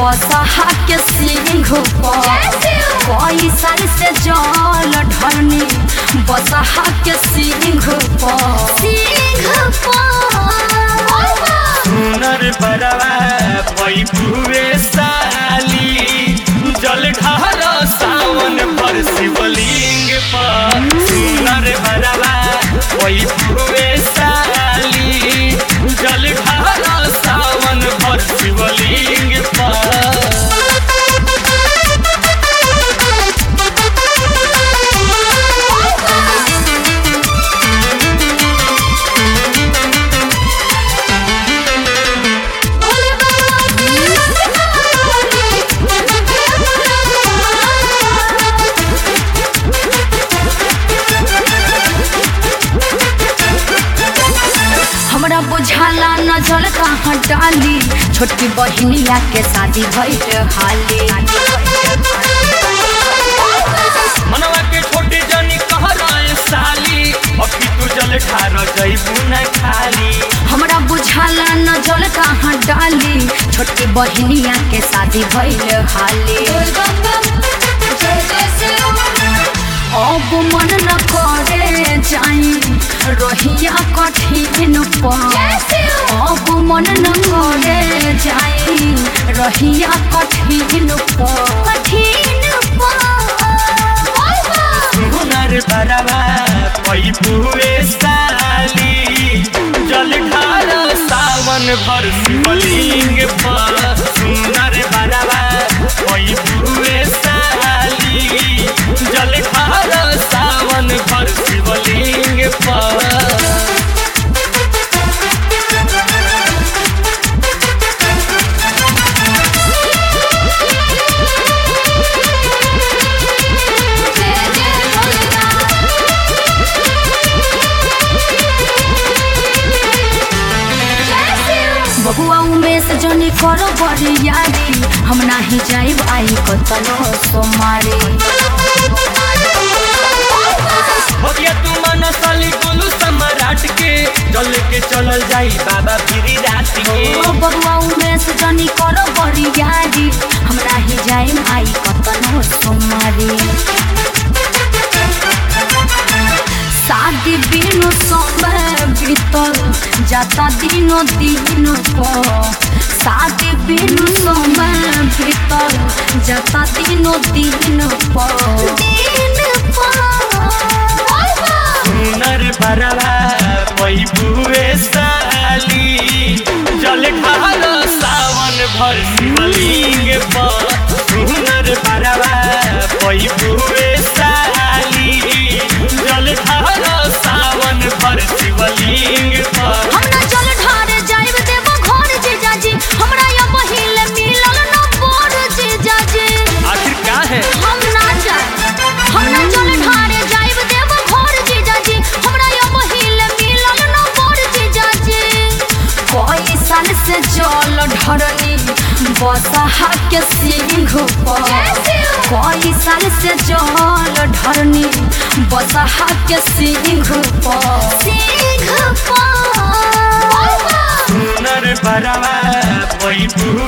बसहा के सिंह पर कोई साल से जल ढरनी बसहा के सिंह पर सिंह सुनर बरवा पैपुए साली जल ढार सावन भर शिवलिंग पर सुनर बरवा पैपुए साली जल ढार सावन भर शिवलिंग पर हमरा बुझाला न जल कहाँ डाली छोटकी बहिनिया के शादी भइल हाली मनवा के छोटे जनी कह रहे साली अभी तू जल ठार जैबू न खाली हमरा बुझाला न जल कहाँ डाली छोटकी बहिनिया के शादी भइल हाली अब मन न करे जाई रहिया कठिन पर अब मन न करे जाई रहिया कठिन पर कठिन सुनर बरवा पैपुए साली जल ढार सावन भर शिवलिंग पर सुनर बरवा पैपुए साली जल ढार सावन भर शिवलिंग पर बहुआ उमेश जनी करो बड़ी यारी हम नाही जाइब आई कतनो सोमारी भगिया तू मन साली गोलू सम्राट के जल के चलल जाई बाबा फिरी रात के ओ बहुआ उमेश जनी करो बड़ी यारी हम नाही जाइब आई कतनो सोमारी शादी बिनु समय बीतल जाता दिनो दिन पर शादी बिनु समय बीतल जाता दिनो दिन पर दिन सुनर बरवा पैबुए साली जल ढाल सावन भर शिवलिंग पर सुनर बरवा पैबुए साली जल ढाल सावन भर शिवलिंग पर हम ना जल ढारे जाइब देबो घर जीजाजी हमरा या पहिले मिलल न बोर जीजाजी आखिर क्या है हम ना जाए हम ना जल ढारे जाइब देबो घर जीजाजी हमरा या पहिले मिलल न बोर जीजाजी कोई साल से जल ढरनी बसहा के सिंह पर कोई साल से जल ढरनी बसहा के सिंह पर सिंह पर सुनर बरवा पैबुए